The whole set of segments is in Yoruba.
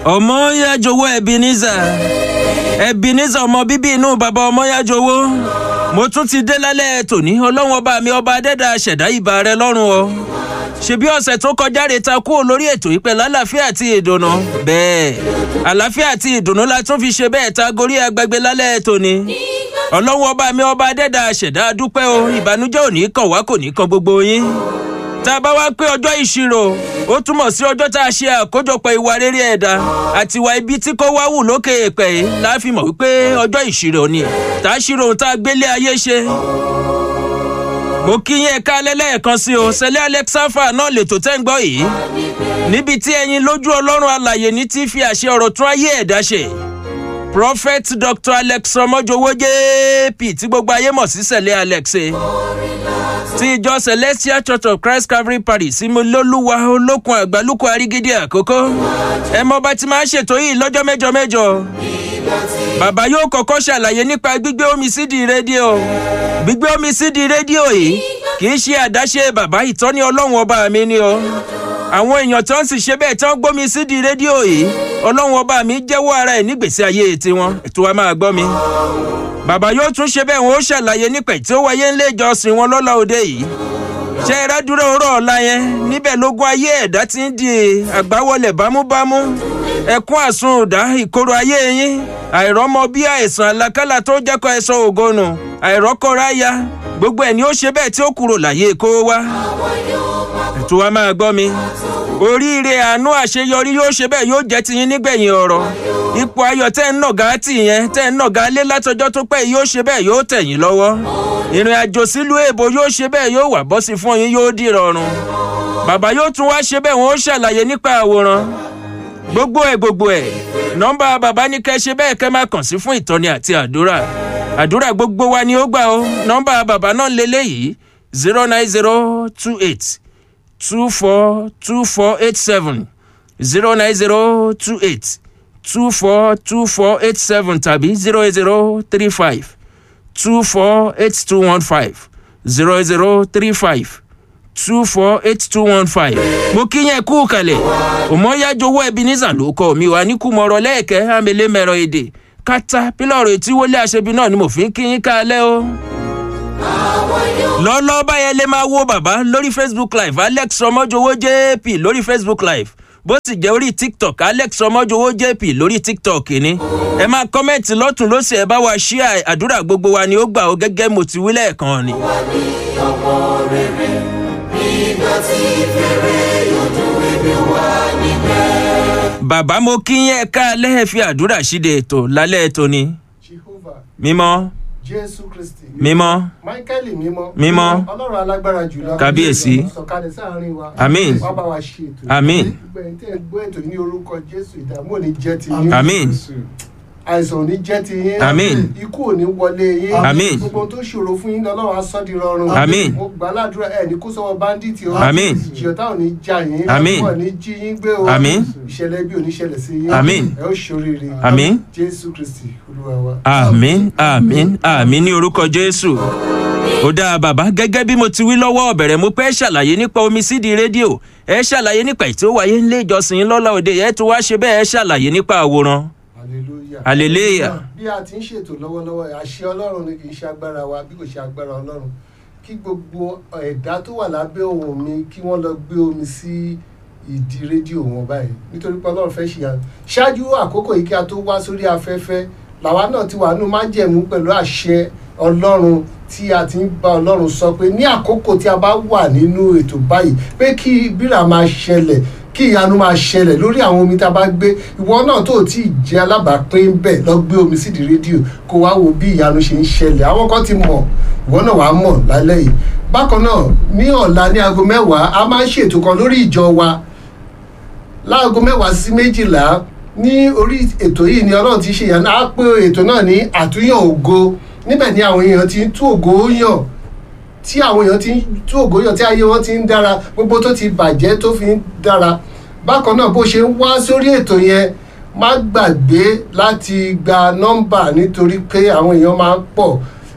ọmọyájowó ebenezer ebenezer ọmọ bíbí inú bàbá ọmọyájowó mo tún ti dé lálẹ́ tòní ọlọ́run ọba mi ọba adẹ́dà ṣẹ̀dá ìbà rẹ lọ́rùn o ṣebí ọ̀sẹ̀ tó kọjá rè ta kúrò lórí ètò ìpẹ́ lálàáfíà àti ìdùnnú bẹ́ẹ̀ àlàáfíà àti ìdùnnú la tún fi ṣe bẹ́ẹ̀ ta gorí agbègbè lálẹ́ tòní ọlọ́run ọba mi ọba adẹ́dà ṣẹ̀dá dúpẹ́ o ìbànújẹ́ ò ní kàn wá kò ní kan gbogbo yín tá a bá wá pé ọjọ́ ìṣirò ó túmọ̀ sí ọjọ́ tá a ṣe àkójọpọ̀ ìwà rere ẹ̀dá àti ìwà ibi tí kò wá wù lókè èèpẹ̀ yìí láàfin mọ̀ wípé ọjọ́ ìṣirò ni tá a ṣírò ohun tá a gbélé ayé ṣe. mo kí yín ẹ̀ka lẹ́lẹ́ẹ̀kan sí o sẹ́lẹ̀ alexafa náà lètò tẹ́ ń gbọ́ yìí níbi tí ẹyin lójú ọlọ́run alàyè ní ti fi àṣẹ ọ̀rọ̀ tún ayé ẹ̀dá ṣe prophet dr alex ọmọjọwọ jp tí gbogbo ayé mọ̀ sí sẹ̀lẹ̀ alex ti ìjọ celestial church of christ calvary parish similoluwa olókun àgbálùkù àrígídí àkókò ẹ mọ bá ti máa ń ṣètò yìí lọ́jọ́ mẹ́jọ mẹ́jọ bàbá yóò kọ́kọ́ ṣàlàyé nípa gbígbé omi sídìí rédíò gbígbé omi sídìí rédíò yìí kì í ṣe àdáṣe bàbá ìtọ́ni ọlọ́run ọba mi ni o àwọn èèyàn tó ń sì ṣe bẹ́ẹ̀ tó ń gbómi sídìí rédíò yìí ọlọ́run ọba mi jẹ́wọ́ ara ẹ̀ nígbèsí ayé tiwọn ètò wa máa gbọ́ mi bàbá yóò tún ṣe bẹ́ẹ̀ wọn ó ṣàlàyé nípa tí ó wáyé ńlẹ̀ ìjọsìn wọn lọ́la òde yìí ṣe é rádúró ọ̀rọ̀ ọ̀la yẹn níbẹ̀ lógún ayé ẹ̀dá ti ń di àgbáwọlẹ̀ bámúbámú ẹkún àsundà ìkorò ayé yín àìrọ́mọ bí àìsàn àlàkálà tó jẹ́kọ̀ ẹ̀sọ́ ògonu àìrọ́kọ̀ráyà gbogbo ẹ̀ ni ó ṣe bẹ́ẹ̀ tí ó kúrò láyé kó wá ètò wa máa gbọ́ mi oríire àánú àṣeyọrí yóò ṣe bẹ́ẹ̀ yóò jẹ́ tiyín nígbẹ̀yìn ọ̀rọ̀ ipò ayọ̀ tẹ́ ń nàgá tì yẹn tẹ́ ń nàgá lé látọjọ́ tó pẹ́ yóò ṣe bẹ́ẹ̀ yóò tẹ̀yìn lọ́wọ́ ìrìn àjò sílùú èbó yóò ṣe bẹ́ẹ̀ yóò wà bọ́ sí fún yín yóò dì rọrùn bàbá yóò tún wá ṣe bẹ́ẹ̀ wọ́n ó ṣàlàyé nípa àwòrán gbogbo ẹ̀ gbogbo ẹ̀ nọ́mbà bàbá ní kẹ́ ṣe bẹ́ẹ̀ kẹ́ máa kàn sí fún ìtọ́ni àti àdúrà àdúrà gbogbo wa ni ó gbà ó nọ́mbà bàbá náà lélẹ́yìí zero nine zero two eight two four two four eight seven zero nine zero two eight two four two four eight seven tàbí zero eight zero three five two four eight two one five zero eight zero three five two four eight two one five. mo kí yẹn kú kalẹ̀ òmọ́yájowó ebenezer ló kọ́ mi wà ní kùmọ̀rọ̀ lẹ́ẹ̀kẹ́ amẹ́lẹ́ mẹ́rọ èdè kátà pílọ̀rọ̀ etí wọlé àṣebi náà ni mo fi ń kí yín kalẹ̀ o lọ́lọ́ báyẹn lè máa wo bàbá lórí facebook live alex ọmọjọwọ jp lórí facebook live bó sì jẹ́ orí tiktok alex ọmọjọwọ jp lórí tiktok ni ẹ máa kọ́mẹ́ǹtì lọ́tún lọ́sẹ̀ ẹ bá wa ṣí àdúrà gbogbo wa ni ó gbà ó gẹ́gẹ́ mo ti wí lẹ́ẹ̀kan ni. bàbá mo kí yẹn ká lẹ́ẹ̀ fi àdúrà ṣíde ètò lálẹ́ ètò ni mímọ́ jésù kristi. mímọ́ máíkẹ́lì mímọ́. Mímọ́. ọlọ́run alágbára jùlọ. Kábíyèsí. sọ̀kalẹ̀ sáàrin wa. Àmín. wá bá wa ṣe ètò. Àmín. gbogbo ẹni tẹ́ ẹ gbọ́ ètò yìí ní orúkọ jésù ìdààmú ò ní jẹ́ ti yín. Àmín. àìsàn ò ní jẹ́ ti yín. Àmín. ikú ò ní wọlé yín. Àmín. gbogbo ohun tó ṣòro fún yín lọ́lọ́run á sọ́ di rọrùn. Àmín. mo gbà ládùúrà ẹ̀ ní kó sọ́wọ́ báńdíìtì o. Àmín. ìjìyọ̀tá ò ní já yín. Àmín. wọn ò ní jí yín gbé o. Àmín. ìṣẹ̀lẹ̀ bí ò ní ṣẹlẹ̀ sí yín. Àmín. ẹ ó ṣoríire. Àmín. jésù kristi olúwa wa. àmín àmín àmín ní orúkọ jésù ó dáa bàbá gẹ́gẹ́ bí mo ti wí lọ́wọ́ ọ̀bẹ̀rẹ̀ mo pẹ́ ṣàlàyé nípa omi sídìí rédíò ẹ ṣàlàyé nípa ètò wáyé ńlé ìjọsìn yín lọ́la òde ẹ tún wá ṣe bẹ́ẹ̀ ẹ ṣàlàyé nípa àwòrán hallelujah. hallelujah bí a ti ń ṣètò lọ́wọ́lọ́wọ́ àṣẹ ọlọ́run ni kì í ṣe agbára wa bí kò ṣe agbára ọlọ́run kí gbogbo ẹ̀dá tó wà lábẹ́ ohùn mi kí wọ́n lọ gbé omi sí ìdí rédíò wọn báyìí nítorí pé ọlọ́run fẹ́ ṣìyà ṣáájú àkókò yìí kí a tó wá sórí afẹ́fẹ́ làwa náà ti wà nínú májẹ̀mú pẹ̀lú àṣẹ ọlọ́run tí a ti ń bá ọlọ́run sọ pé ní àkókò tí a bá wà nínú ètò báyìí pé kí bírà máa ṣẹlẹ̀ kí ìyanu máa ṣẹlẹ̀ lórí àwọn omi tá a bá gbé ìwọ náà tó tí ì jẹ́ alábàápín bẹ́ẹ̀ lọ gbé omi sídìí rédíò kó wá wo bí ìyanu ṣe ń ṣẹlẹ̀ àwọn kan ti mọ̀ ìwọ náà wàá mọ̀ lálẹ́ yìí bákan náà ní ọ̀la ní aago mẹ́wàá a máa ń ṣètò kan lórí ìjọ wa láago mẹ́wàá sí méjìlá ní orí ètò yìí ni ọlọ́run ti ṣe ìyanu á pé ètò náà ní àtúnyàn ògo níbẹ̀ ni àwọn èèyàn ti ń tú ògo yàn tí àwọn èèyàn ti ń tú ògo yàn tí ayé wọn ti ń dára gbogbo tó ti bàjẹ́ tó fi ń dára bákan náà bó ṣe ń wá sórí ètò yẹn má gbàgbé láti gba nọ́mbà nítorí pé àwọn èèyàn máa ń pọ̀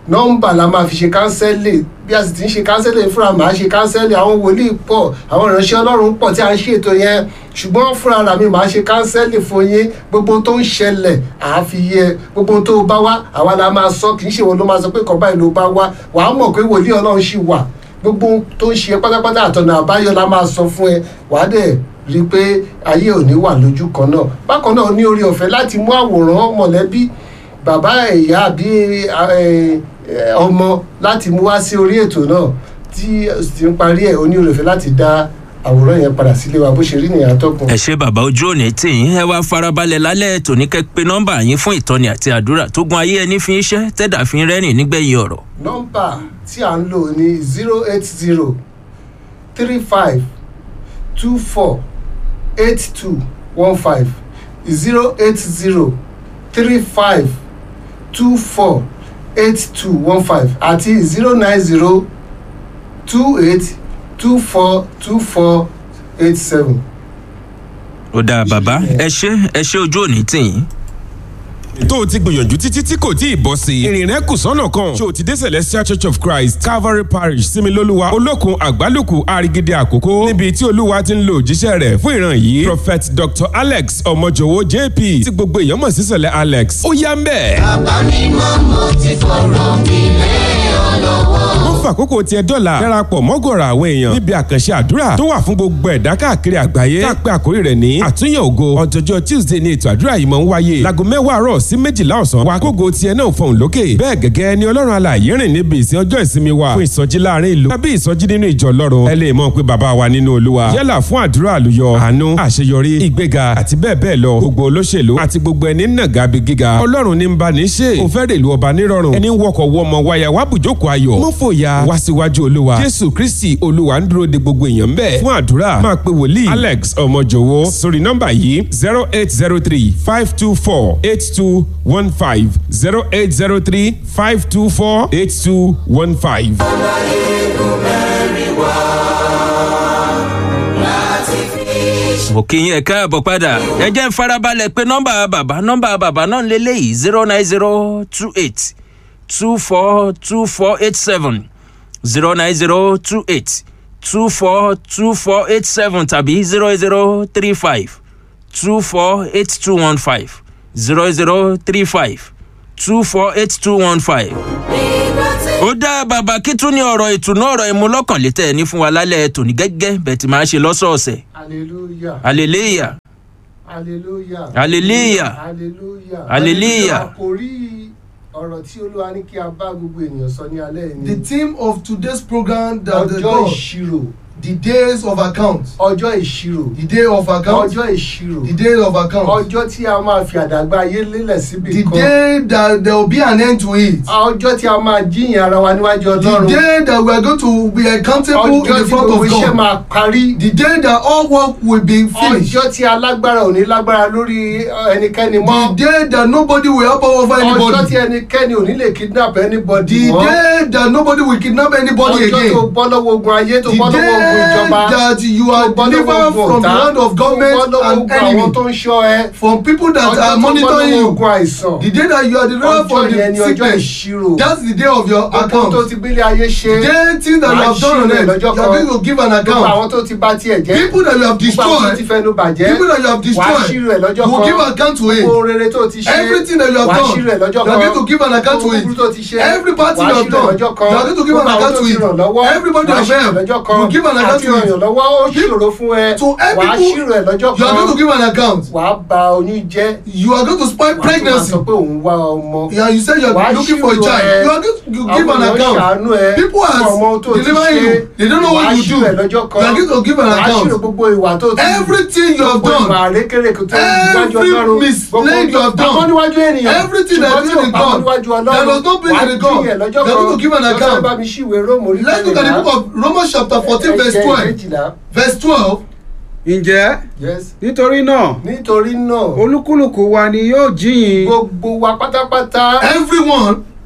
nọ́mbà la máa fi ṣe kánsẹ́lì bí a sì ti ń ṣe kánsẹ́lì fúnra màá ṣe kánsẹ́lì àwọn wòlíì pọ̀ àwọn ìránṣẹ́ ọlọ́run pọ̀ tí a ń ṣètò yẹn ṣùgbọ́n fúnra ra mi màá ṣe kánsẹ́lì fún yín gbogbo tó ń ṣẹlẹ̀ àáfi yẹ gbogbo tó bá wá àwa la máa sọ kì í ṣe wọn ló máa sọ pé kọ́ báyìí ló bá wá wàá mọ̀ pé wòlíì ọlọ́run ṣì wà gbogbo tó ń ṣe pátápátá àtọ̀nà àbáyọ la máa sọ fún ẹ wàá dẹ̀ rí i pé ayé ò ní wà lójú kan náà bákan náà ní orí ọ̀fẹ́ láti mú àwòrán mọ̀lẹ́bí bàbá ìyá àbí ọmọ láti mú wá sí orí ètò náà tí ti ń parí ẹ̀ oní orí ọ̀fẹ́ láti dá àwòrán yẹn padà sílé wa bó ṣe rí nìyẹn atọ́kùn. ẹ ṣe bàbá ojú òní tí yín ẹ wá farabalẹ̀ lálẹ́ ètò ní kẹ́ pé nọ́mbà yín fún ìtọ́ni àti àdúrà tó gun ayé ẹni fi ń ṣẹ́ tẹ́dà fi ń rẹ́rìn nígbẹ̀yìn ọ̀rọ̀. nọ́mbà tí à ń lò ní zero eight zero three five two four eight two one five zero eight zero three five two four eight two one five àti zero nine zero two eight two four two four eight seven. ó dáa bàbá ẹ ṣe ẹ ṣe ojú òní tì yín tó o ti gbìyànjú títí tí kò tí ì bọ́ sí i. ìrìn rẹ kù sọ́nà kan. ṣé o ti dé celestial church of christ calvary parish similoluwa olókun àgbálùkù arigide àkókò níbi tí olúwa ti ń lo òjíṣẹ́ rẹ̀ fún ìran yìí prophet dr alex ọmọjọwọ jp tí gbogbo èèyàn mọ̀ sí sẹ̀lẹ̀ alex ó yá ń bẹ̀. bàbá mi mọ́ mo ti fọ̀rọ̀ mi lé ọ lọ́wọ́. wọ́n fà àkókò tiẹ̀ dọ́là darapọ̀ mọ́gọ̀rọ̀ àwọn èèyàn níbi àkànṣe àdúrà tó wà fún gbogbo ẹ̀dá káàkiri àgbáyé tá a pé àkórí rẹ̀ ní àtúnyẹ̀ ògo ọjọ́jọ́ tuesday ni ètò àdúrà yìí máa ń wáyé láago mẹ́wàá àárọ̀ sí méjìlá ọ̀sán wa kógo tiẹ̀ náà fọ̀hún lókè bẹ́ẹ̀ gẹ́gẹ́ ni ọlọ́run alààyè rìn níbi ìsìn ọjọ́ ìsinmi wa fún ìsọjí láàrin ìlú tàbí ìsọjí nínú ìjọ ọlọ́run ẹ lè mọ̀ pé bàbá wa nínú olúwa yálà fún àdúrà àlùyọ àánú àṣeyọrí ìgbéga àti bẹ́ẹ̀ bẹ́ẹ̀ lọ gbogbo olóṣèlú àti gbogbo ẹni nàga bí gíga ọlọ́run ní ń bá ní ṣe ó fẹ́ rèlú ọba nírọ̀rùn ẹni wọkọ̀ wọmọ wáyà wá bùjókòó ayọ̀ mọ́ fòyà wá síwájú olúwa jésù kristi olúwa ń dúró de gbogbo èèyàn bẹ́ẹ̀ fún àdúrà máa pe wòlíì alex ọmọjòwó sórí nọ́mbà yìí zero eight zero three five two four eight two one five zero eight zero three five two four eight two one five. mo kí yín ẹ káàbọ̀ padà ẹ jẹ́ ń farabalẹ̀ pé nọ́mbà bàbá nọ́mbà bàbá náà ń lélẹ́yìí zero nine zero two eight two four two four eight seven zero nine zero two eight two four two four eight seven tàbí zero zero three five two four eight two one five zero zero three five two four eight two one five. ó dá bàbá kí tún ní ọ̀rọ̀ ìtùnú ọ̀rọ̀ ìmúlọ́kànlétẹ̀ ní fún wa lálẹ́ tòní gẹ́gẹ́ bẹ́ẹ̀ tí máa ṣe lọ́sọ̀ọ̀sẹ̀. hallelujah hallelujah hallelujah Hallelujah. hallelujah Hallelujah. àkórí ọ̀rọ̀ tí olúwa ní kí a bá gbogbo ènìyàn sọ ní alẹ́ yìí The ni theme of today's program that the ọjọ́ God, ìṣirò the days of account, ọjọ́ ìṣirò the day of account, ọjọ́ ìṣirò the day of account, ọjọ́ tí a máa fi àdàgbà ayé lélẹ̀ síbi the kan day that there will be an end to it, ọjọ́ tí a máa jíyìn ara wa níwájú the ọlọ́run day that we are going to be accountable in ọjọ́ the tí front gbogbo of iṣẹ́ God, máa parí the day that all work will be finished, ọjọ́ tí alágbára ò ní lágbára lórí ẹnikẹ́ni mọ́ the day that nobody will help over ọjọ́ tí anybody, ẹnikẹ́ni ò ní lè kidnap anybody the mọ́ day that nobody will kidnap anybody ọjọ́ tó again, bọ́ lọ́wọ́ ogun ayé tó the bọ́ lọ́wọ́ ogun day ìjọba that you are tó bọ́ lọ́wọ́ delivered ogun from the ọ̀tá hand of tó bọ́ government lọ́wọ́ and ogun àwọn enemy, tó ń ṣọ́ ẹ from people that ọjọ́ are tó bọ́ monitoring lọ́wọ́ you. ogun àìsàn The day that you are delivered from ọjọ́ yẹn ni the ọjọ́ sickness, ìṣirò that's the day of your gbogbo tó account. ti gbélé ayé ṣe The day things that you Wàá have done on ṣírò ẹ̀ it, you lọ́jọ́ are going kan. to give an gbogbo account. àwọn tó ti bá tiẹ̀ jẹ́ People that you have gbogbo àwọn tó ti destroyed, fẹnu bàjẹ́ people that you have wàá ṣírò ẹ̀ destroyed, lọ́jọ́ you will give kan account to gbogbo it. rere tó ti ṣe Everything that you have wàá done, ṣírò ẹ̀ you lọ́jọ́ are kan going to give an account to gbogbo búburú tó ti it. ṣe Every party wàá you have ṣírò ẹ̀ done, lọ́jọ́ you kan are going to give an gbogbo àwọn account tó to ti ràn lọ́wọ́ it. Everybody wàá you ṣírò ẹ̀ have lọ́jọ́ helped, kan you give an account àti to ràn yàn it. lọ́wọ́ ó ṣòro fún ẹ To wàá every ṣírò ẹ̀ lọ́jọ́ You are going to kan give an account. wàá ba oyún jẹ́ You are going to spoil wàá tún máa pregnancy. sọ pé òun wá ọmọ Yeah, you say you Wàá are looking for a ṣírò child. ẹ. You are going to give àwọn an èèyàn account. ṣàánú ẹ People fún ọmọ tó are ti delivering ṣe you. They don't know wàá what you do. ṣírò ẹ̀ lọ́jọ́ You kan are going to give an wàá ṣírò account. gbogbo ìwà tó ti Everything you have gbogbo ìwà done, àrékèrèkè tó níwájú every ọlọ́run mistake you have done, pamọ́ níwájú ènìyàn everything that ṣùgbọ́n is tí ò in pamọ́ God, níwájú that ọlọ́run does not bring wàá in God, jíyàn lọ́jọ́ you are going to give an kan account. lọ́sẹ̀ bá mi ṣíwèé róòmù orí Let's look at the book of Romans chapter fourteen verse twelve. Verse twelve. ǹjẹ́ yes nítorí náà nítorí náà olúkúlùkù wa ni yóò jíyìn gbogbo wa pátápátá Everyone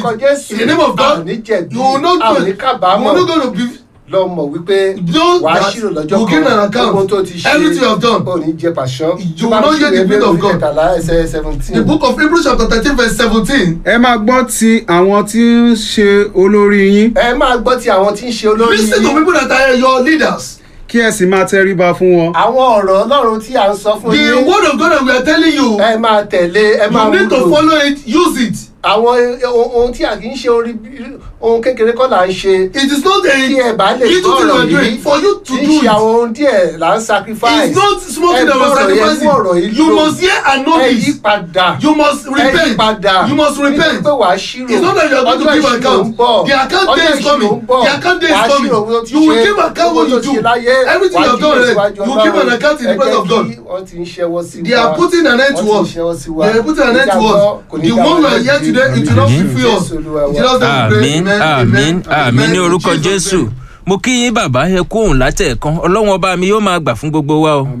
lórúkọ jésù in the name of God, àní jẹ̀bi you will not àní be, you kábàámọ̀ will not going to be lọ mọ̀ wípé Know wàá that ṣírò lọ́jọ́ you give an account. ohun tó ti ṣe Everything you have done. ò ní jẹ pàṣán You will not get the will of God. kẹtàlá ẹsẹ̀ seventeen. The book of Hebrews chapter thirteen verse seventeen. ẹ máa gbọ́ ti àwọn tí ń ṣe olórí yín ẹ máa gbọ́ ti àwọn tí ń ṣe olórí Listen to yín people that are your leaders. kí ẹ sì máa tẹríba fún wọn. àwọn ọ̀rọ̀ ọlọ́run tí à ń sọ fún The yín word of God that we are telling you. ẹ máa tẹ̀lé ẹ máa You need to wúlò follow it, use it. àwọn ohun ohun tí a kì í ṣe orí ohun kékeré kọ́ là ń ṣe It is not a kí ẹ bá lè little gbọ́ thing you ọ̀rọ̀ are yìí doing for you to kì í do ṣe àwọn it. ohun díẹ̀ là ń sacrifice It's not small thing ẹ that we are gbọ́ ọ̀rọ̀ yẹn sacrificing. fún ọ̀rọ̀ yìí You lò. must hear and know ẹ yí this. padà You must ẹ yí repent. padà You must repent. nítorí pé wàá ṣírò It's not that you are going to ọjọ́ give ìṣirò account. ń bọ̀ The account ọjọ́ day is ìṣirò coming. ń bọ̀ The account day is wàá coming. ṣírò owó tó ti You will ṣe, give account owó what tó you ti do. láyé, Everything wàá you have done jíjẹ already. síwájú You will give an Ọlọ́run. account in the Ẹ presence jẹ́ of God. kí wọ́n ti ń ṣẹ́wọ́ sí They are putting an end to wọ́n us. ti ń ṣẹ́wọ́ sí wa They are putting an end to us. The one we are here today, it will not fulfill us. In Jesus' name we pray. àmín Amen, àmín amen, àmín amen. ní In orúkọ Jesus' jésù name. mo kí yín bàbá ẹ kú òun látẹ̀ẹ̀kan ọlọ́wọ́n ọba mi yóò máa gbà fún gbogbo wa o